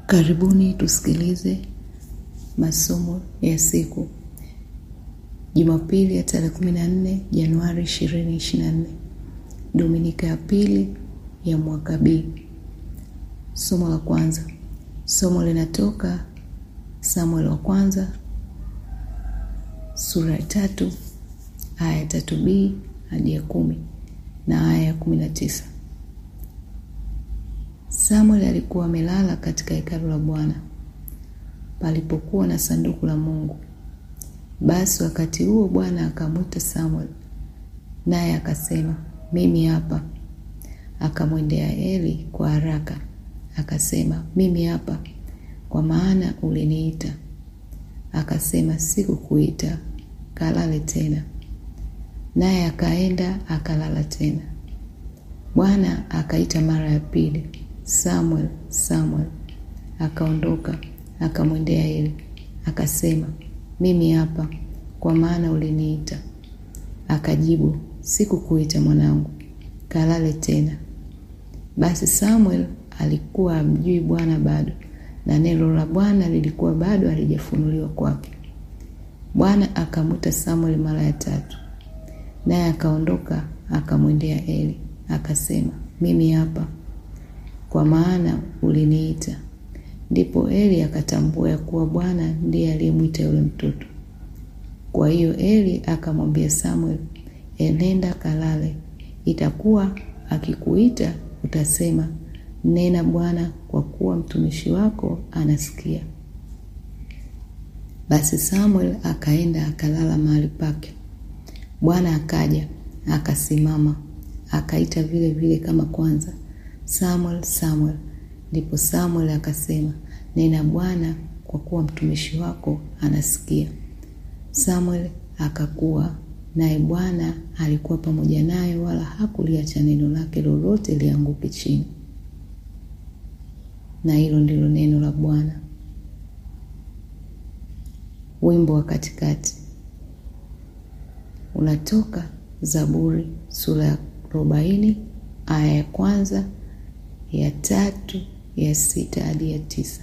Karibuni tusikilize masomo ya siku Jumapili ya tarehe 14 Januari 2024, Dominika ya pili ya mwaka B. Somo la kwanza. Somo linatoka Samuel wa kwanza sura ya tatu aya ya tatu B hadi ya kumi na aya ya kumi na tisa. Samuel alikuwa amelala katika hekalu la Bwana palipokuwa na sanduku la Mungu. Basi wakati huo Bwana akamwita Samuel, naye akasema, mimi hapa. Akamwendea Eli kwa haraka akasema, mimi hapa, kwa maana uliniita. Akasema, sikukuita, kalale tena. Naye akaenda akalala tena. Bwana akaita mara ya pili, Samuel, Samuel. Akaondoka akamwendea Eli akasema, mimi hapa, kwa maana uliniita. Akajibu, sikukuita mwanangu, kalale tena. Basi Samuel alikuwa amjui Bwana bado, na neno la Bwana lilikuwa bado halijafunuliwa kwake. Bwana akamwita Samuel mara ya tatu, naye akaondoka akamwendea Eli akasema, mimi hapa, kwa maana uliniita. Ndipo Eli akatambua ya kuwa Bwana ndiye aliyemwita yule mtoto. Kwa hiyo Eli akamwambia Samuel, enenda kalale, itakuwa akikuita utasema, nena Bwana, kwa kuwa mtumishi wako anasikia. Basi Samuel akaenda akalala mahali pake. Bwana akaja akasimama, akaita vile vile kama kwanza, Samuel, Samuel. Ndipo Samuel akasema, nena Bwana, kwa kuwa mtumishi wako anasikia. Samuel akakuwa naye, Bwana alikuwa pamoja naye, wala hakuliacha neno lake lolote lianguke chini. Na hilo ndilo neno la Bwana. Wimbo wa katikati unatoka Zaburi sura ya arobaini aya ya kwanza ya tatu ya sita hadi ya tisa.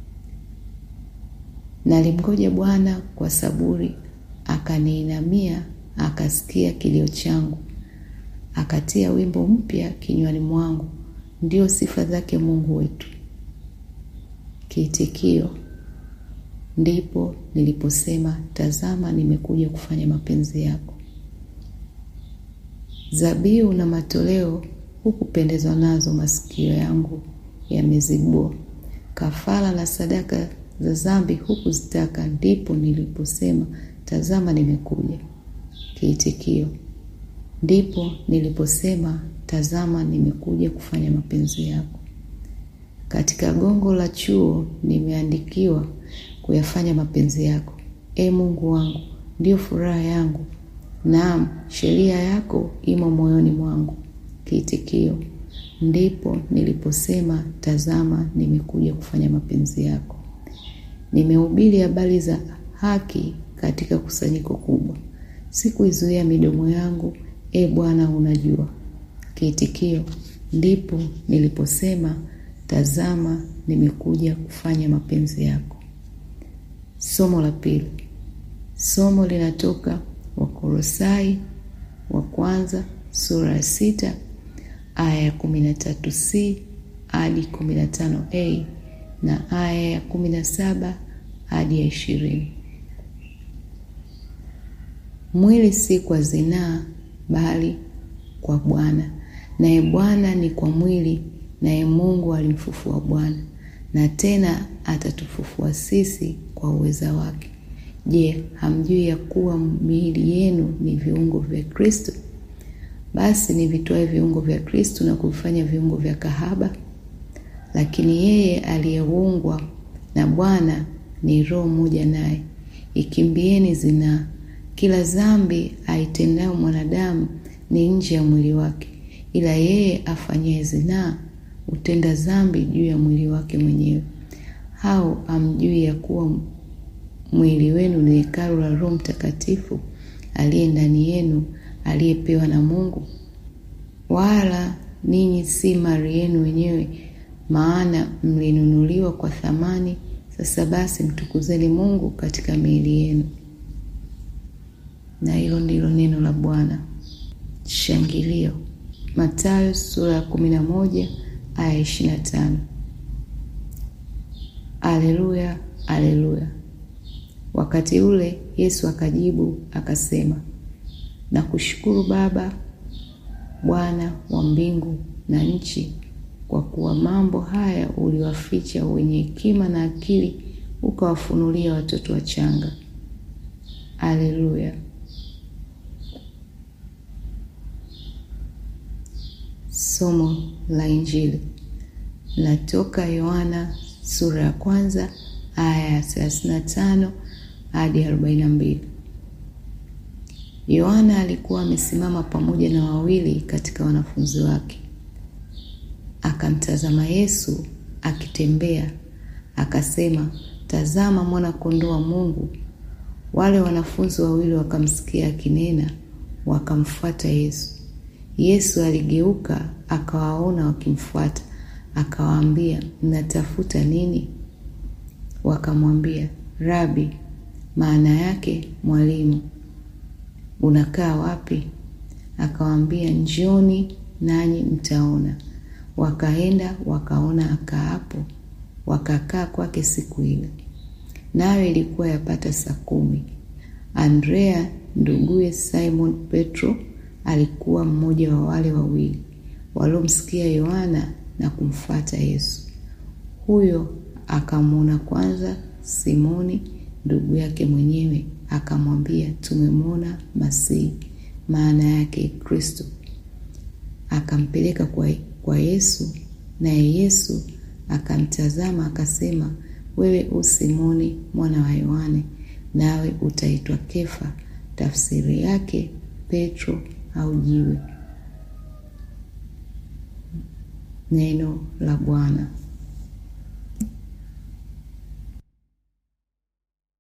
Nalimngoja Bwana kwa saburi, akaniinamia, akasikia kilio changu, akatia wimbo mpya kinywani mwangu, ndio sifa zake Mungu wetu. Kiitikio: ndipo niliposema, tazama, nimekuja kufanya mapenzi yako. Zabihu na matoleo hukupendezwa nazo, masikio yangu yamezibua. Kafara na sadaka za dhambi hukuzitaka, ndipo niliposema, tazama, nimekuja. Kiitikio: ndipo niliposema, tazama, nimekuja kufanya mapenzi yako. Katika gongo la chuo nimeandikiwa kuyafanya mapenzi yako. E Mungu wangu, ndiyo furaha yangu, naam, sheria yako imo moyoni mwangu. Kiitikio: ndipo niliposema, tazama, nimekuja kufanya mapenzi yako. Nimehubiri habari za haki katika kusanyiko kubwa, sikuizuia midomo yangu. E Bwana, unajua. Kiitikio: ndipo niliposema, tazama, nimekuja kufanya mapenzi yako. Somo la pili. Somo linatoka Wakolosai wa kwanza sura ya sita aya ya kumi na tatu c hadi kumi na tano a na aya ya kumi na saba hadi ya ishirini. Mwili si kwa zinaa, bali kwa Bwana, naye Bwana ni kwa mwili, naye Mungu alimfufua Bwana, na tena atatufufua sisi kwa uweza wake. Je, hamjui ya kuwa miili yenu ni viungo vya Kristo? Basi nivitoe viungo vya Kristo na kuvifanya viungo vya kahaba? Lakini yeye aliyeungwa na Bwana ni roho moja naye. Ikimbieni zinaa. Kila dhambi aitendayo mwanadamu ni nje ya mwili wake, ila yeye afanyaye zinaa hutenda dhambi juu ya mwili wake mwenyewe. Hao hamjui ya kuwa mwili wenu ni hekalu la Roho Mtakatifu aliye ndani yenu, aliyepewa na Mungu? Wala ninyi si mali yenu wenyewe, maana mlinunuliwa kwa thamani. Sasa basi mtukuzeni Mungu katika miili yenu. Na hilo ndilo neno la Bwana. Shangilio. Mathayo sura ya kumi na moja aya ishirini na tano. Aleluya, aleluya. Wakati ule Yesu akajibu akasema, nakushukuru Baba, Bwana wa mbingu na nchi, kwa kuwa mambo haya uliwaficha wenye hekima na akili, ukawafunulia watoto wachanga. Aleluya. Somo la Injili latoka Yohana sura ya kwanza aya ya thelathini na tano hadi arobaini na mbili. Yohana alikuwa amesimama pamoja na wawili katika wanafunzi wake, akamtazama Yesu akitembea, akasema, tazama mwana kondoo wa Mungu. Wale wanafunzi wawili wakamsikia akinena, wakamfuata Yesu. Yesu aligeuka akawaona wakimfuata, akawaambia, mnatafuta nini? Wakamwambia, Rabi, maana yake mwalimu, unakaa wapi? Akawaambia, njoni nanyi mtaona. Wakaenda wakaona akaapo, wakakaa kwake siku ile. Nayo ilikuwa yapata saa kumi. Andrea nduguye Simon Petro alikuwa mmoja wa wale wawili waliomsikia Yohana na kumfuata Yesu. Huyo akamwona kwanza Simoni ndugu yake mwenyewe, akamwambia, tumemwona Masihi, maana yake Kristo. Akampeleka kwa, kwa Yesu, naye Yesu akamtazama akasema, wewe u Simoni mwana wa Yohane, nawe utaitwa Kefa, tafsiri yake Petro au jiwe. Neno la Bwana.